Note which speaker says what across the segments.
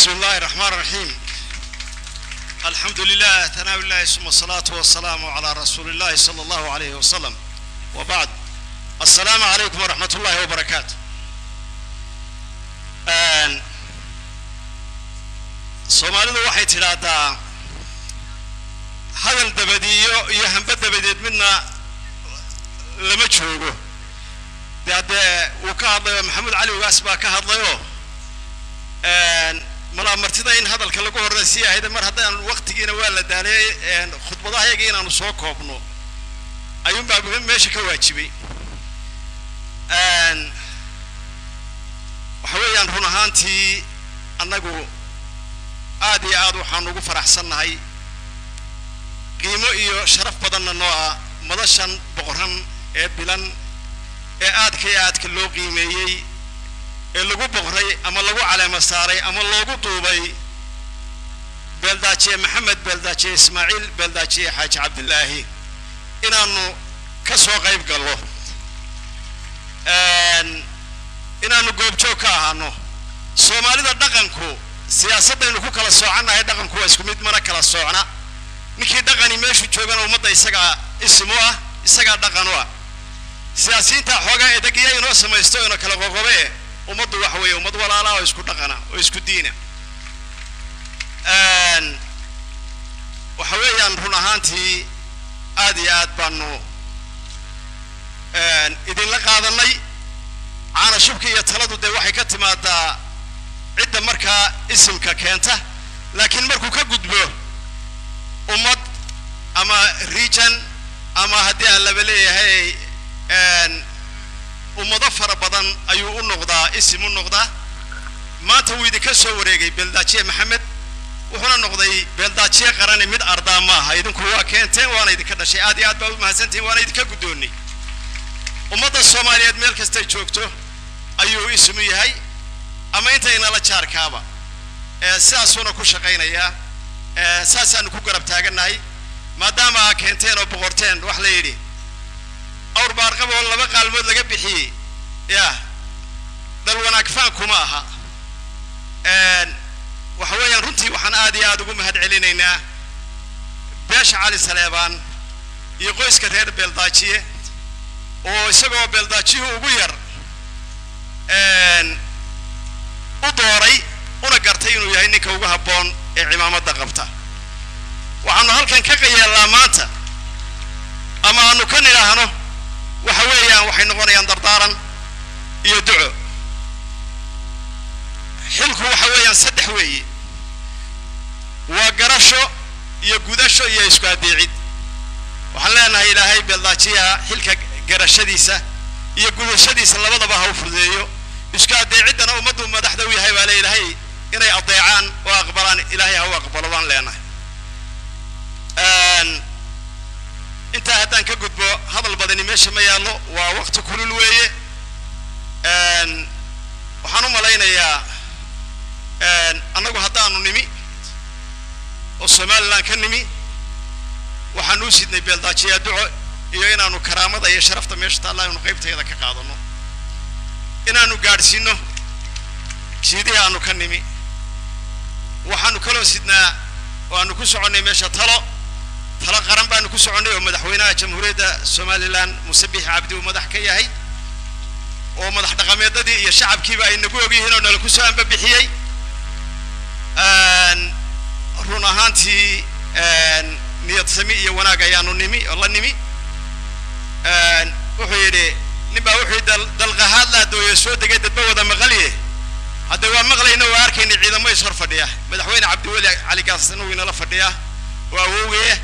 Speaker 1: بسم الله الرحمن الرحيم الحمد لله ثناء الله ثم الصلاة والسلام على رسول الله صلى الله عليه وسلم وبعد السلام عليكم ورحمة الله وبركاته آن soomaalidu waxay tidhaahdaa hadal dabadiyo iyo hamba dabadeed midna lama joogo de haddee uu ka hadlayo maxamed cali ugaas baa ka hadlayoo malaa martida in hadalka lagu horreysii ahayde mar haddaan waktigiina waa la daaliyey khudbadahayaga inaanu soo koobno ayuunbaa meesha ka waajibay waxa weeyaan run ahaantii annagu aad iyo aad waxaanu ugu faraxsannahay qiimo iyo sharaf badanna noo ah madashan boqoran ee bilan ee aadka iyo aadka loo qiimeeyey ee lagu boqray ama lagu caleema saaray ama loogu duubay beeldaajiye maxamed beeldaajiye ismaaciil beeldaajiye xaaji cabdilaahi inaanu ka soo qayb gallo inaanu goobjoog ka ahaano soomaalida dhaqanku siyaasaddaynu ku kala soocannahay dhaqanku waa isku mid mana kala soocna ninkii dhaqani meeshuu joogana ummadda isagaa isim u ah isagaa dhaqan u ah siyaasiyiinta xoogaa edegiya inoo samaysto ina kala qoqobe ummaddu waxa weeye ummad walaala oo isku dhaqana oo isku diina waxa weeyaan run ahaantii aad iyo aad baanu idinla qaadanay caana shubka iyo taladu dee waxay ka timaadaa cidda markaa isimka keenta laakiin markuu ka gudbo ummad ama region ama haddii aan laba leeyahay ummado fara badan ayuu u noqdaa isim u noqdaa maanta wuu idinka soo wareegay beeldaajiye maxamed wuxuuna noqday beeldaajiye qarani mid ardaa maaha idinku waa keenteen waana idinka dhashay aad iyo aad baa u mahadsantihin waana idinka guddoonnay ummadda soomaaliyeed meel kastay joogto ayuu isimu yahay ama intaynala jaarkaaba sidaasuuna ku shaqaynayaa saasaanu ku garab taagannahay maadaama aa keenteen oo boqorteen wax la yidhi awr baarqab oo laba qaalmood laga bixiyey ya dal wanaag faankuma aha waxa weeyaan runtii waxaan aad iyo aad ugu mahad celinaynaa beesha cali saleebaan iyo qoyska reer beeldaajiye oo isagoo beeldaajiyuhu ugu yar u dooray una gartay inuu yahay ninka ugu habboon ee cimaamadda qabta waxaanu halkan ka qayeellaa maanta ama aanu ka nidhaahno waxa weeyaan waxay noqonayaan dardaaran iyo duco xilku waxa weeyaan saddex weeye waa garasho iyo gudasho iyo isku addeecid waxaan leenahay ilaahay beeldaajiyaha xilka garashadiisa iyo gudashadiisa labadaba ha u fududeeyo isku addeeciddana ummaddu madaxda u yahay baa le ilaahay inay adeecaan oo aqbalaan ilaahay ha u aqbalo baan leenahay intaa haddaan ka gudbo hadal badani meesha ma yaallo waa wakti kulul weeye waxaan u malaynayaa annagu haddaanu nimi oo somalilan ka nimi waxaanu u sidnay beeldaajiyaa duco iyo inaanu karaamada iyo sharafta meesha taalla inu qaybteeda ka qaadano inaanu gaadhsiino jiidihii aanu ka nimi waxaanu kaloo sidnaa oo aanu ku soconnay meesha talo talo qaran baanu ku soconnay oo madaxweynaha jamhuuriyadda somalilan muse bixi cabdi uu madax ka yahay oo madax dhaqameedadii iyo shacabkiiba ay nagu og yihiin oo nala ku soo ambabixiyey run ahaantii niyad sami iyo wanaag ayaanu nimi oo la nimi wuxuu yidhi nin baa wuxuu yidhi dalqahaad laa dooye soo degay dadba wada maqalye hadda waa maqlayna waa arkayna ciidamo is hor fadhiya madaxweyne cabdiweli cali gaasna wuu inala fadhiyaa waa awowgeye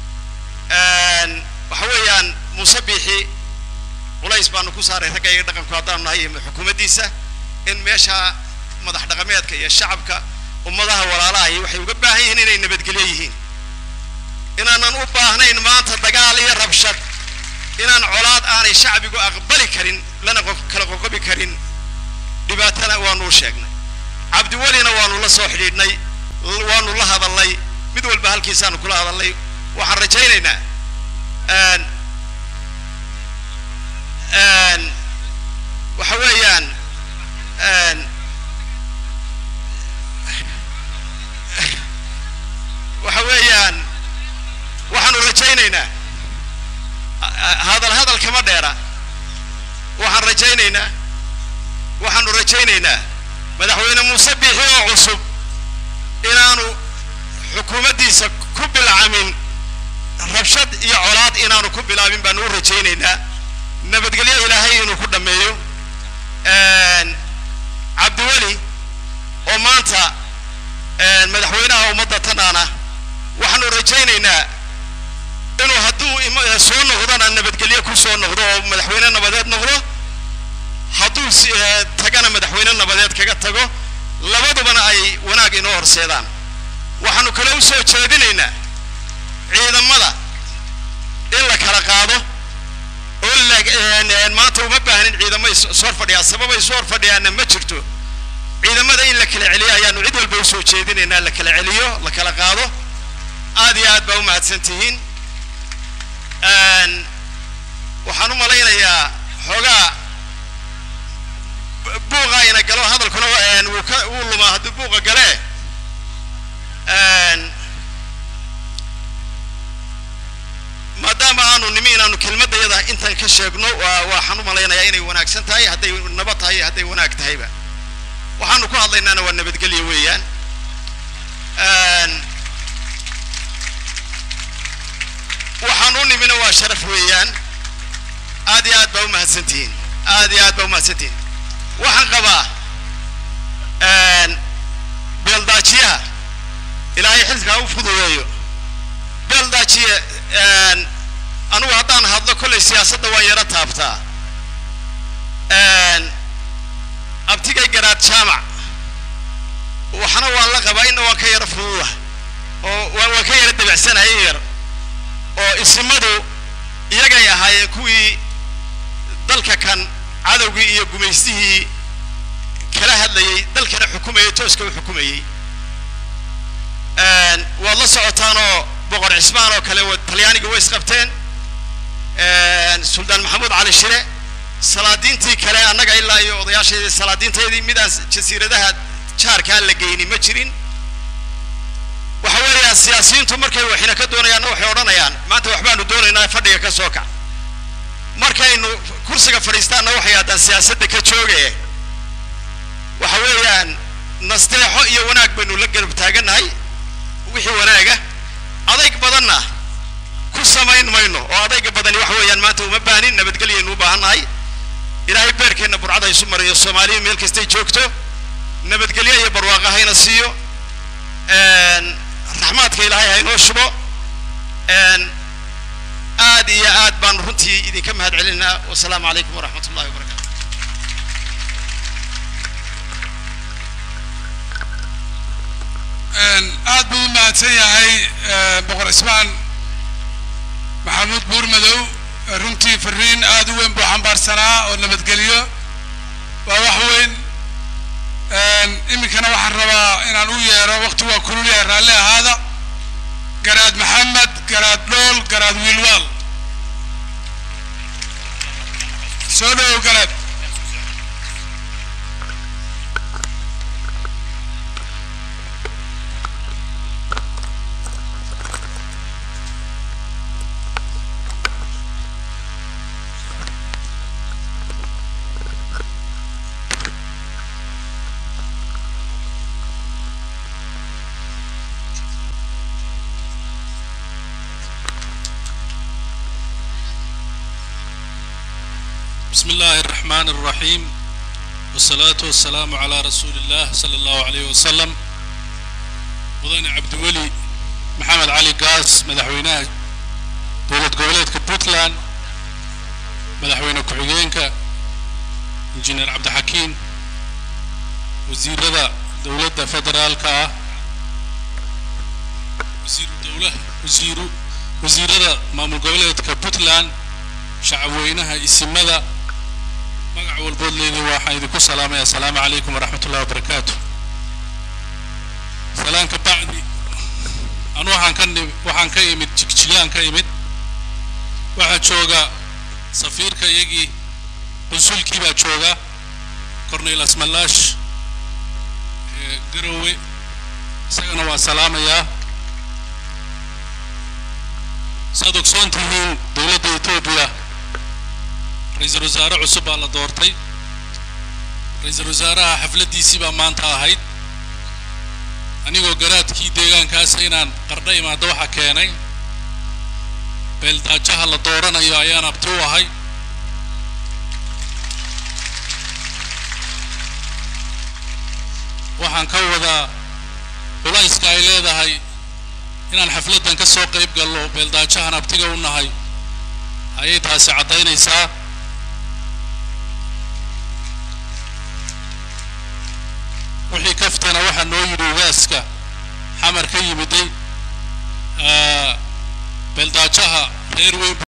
Speaker 1: waxa weeyaan muuse biixi culays baanu ku saaray ragga iyaga dhaqanku haddaanu nahay iyo xukuumaddiisa in meesha madax dhaqameedka iyo shacabka ummadaha walaalahay waxay uga baahan yihiin inay nabadgelyo yihiin inaanan u baahnayn maanta dagaal iyo rabshad inaan colaad aanay shacbigu aqbali karin lana kala qoqobi karin dhibaatana waanu u sheegnay cabdiwelina waanu la soo xidhiidhnay waanu la hadalnay mid walba halkiisaanu kula hadalnay waxaan rajaynaynaa waxa weeyaan rajaynaynaa madaxweyne muuse biixi oo cusub inaanu xukuumaddiisa ku bilcamin rabshad iyo colaad inaanu ku bilaabin baanu u rajaynaynaa nabadgelyo ilaahay inuu ku dhammeeyo cabdiweli oo maanta madaxweynaha ummadda tanaana waxaanu rajaynaynaa inuu hadduu soo noqdona nabadgelyo ku soo noqdo oo madaxweyne nabadeed noqdo hadduu tagana madaxweyne nabadeed kaga tago labadubana ay wanaag inoo horseedaan waxaanu kale u soo jeedinaynaa ciidamada in la kala qaado oo maanta uma baahnin ciidamo ishor fadhiyaa sababa isu hor fadhiyaana ma jirto ciidamada in la kala celiyo ayaanu cid walba usoo jeedinaynaa la kala celiyo la kala qaado aad iyo aad baa u mahadsan tihiin waxaan u malaynayaa xoogaa buuqa ina galo hadalkuna wuu ka wuu lumaa haddii buuqa gale maadaama aanu nimi inaanu kelmaddayada intan ka sheegno waxaan u malaynayaa inay wanaagsan tahay hadday nabad tahay iyo hadday wanaag tahayba waxaanu ku hadlaynaana waa nabadgelyo weeyaan waxaan u nimina waa sharaf weeyaan aad iyo aad baa u mahadsantihiin aad iyo aad baa u mahadsantihiin waxaan qabaa beeldaajiyaha ilaahay xilkaa u fududeeyo beeldaajiye anugu haddaan hadlo kollay siyaasadda waan yaro taabtaa abtigay garaad jaamac waxna waan la qabaa inna waan ka yaro fududa oo waan ka yaro dabacsanahay in yar oo isimadu iyagay ahaayeen kuwii dalka kan cadowgii iyo gumaystihii kala hadlayay dalkana xukumayay tooska u xukumayey waad la socotaanoo boqor cismaan oo kale talyaaniga way isqabteen suldaan maxamuud cali shire salaadiintii kale annaga ilaa iyo odayaasheedii salaadiinteedii midaan jasiiradaha jaarkaa la geyni ma jirin waxa weeyaan siyaasiyiintu markay waxina ka doonayaanna waxay odhanayaan maanta waxbaanu doonaynaa fadhiga ka soo kac markaynu kursiga fadhiistaanna waxay haddaan siyaasadda ka jooge waxa weeyaan nasteexo iyo wanaag baynu la garab taagannahay wixii wanaaga adayg badanna ku samayn mayno oo adayga badani waxa weeyaan maanta uma baahnin nabadgelyaynu u baahannahay ilaahay beerkeenna burcada isu mariyo soomaaliya meel kastay joogto nabadgelyo iyo barwaaqa hayna siiyo raxmaadka ilaahay haynoo shubo aad iyo aad baan runtii idinka mahad celinaa wasalaamu calaykum waraxmat ullahi wabarakatu
Speaker 2: aad buu u mahadsan yahay boqor cismaan maxamuud buurmadow runtii fariin aad u weyn buu xambaarsanaa oo nabadgelyo waa wax weyn iminkana waxaan rabaa inaan u yeero wakti waa kulul yahay raalli ahaada garaad maxamed garaad dhool garaad wiilwaal soo dhowow garaad
Speaker 3: بسم الله الرحمن الرحيم والصلاة والسلام على رسول الله صلى الله عليه وسلم مدن عبد ولي محمد علي قاس مدحويناه دولة قوليتك بوتلاند مدحوينه كحيينك انجينير عبد الحكيم وزير رضا دولة فدرالكا وزير الدولة وزير وزير رضا مامل قوليتك بوتلاند شعب وينها اسمدا magac walbood leedii waxaan idinku salaamaya asalaamu calaykum waraxmat ullahi wabarakaatu salaan ka bacdi anu waxaan ka ni waxaan ka imid jigjigaan ka imid waxaa jooga safiirka iyagii qunsulkii baa jooga cornel asmalaash garowe isagana waa salaamayaa saad ogsoon tihiin dowladda etoobiya ra-iisul wasaare cusub baa la doortay ra-iisul wasaaraha xafladdiisii baa maanta ahayd anigoo garaadkii deegaankaas inaan qardho imaado waxa keenay beeldaajaha la dooranayo ayaan abti u ahay waxaan ka wadaa culayska ay leedahay inaan xafladdan ka soo qayb gallo beeldaajahan abtiga u nahay ayay taasi caddaynaysaa wixii kaftana waxaa noo yidhi ugaaska xamar ka yimiday beeldaajaha reer weyn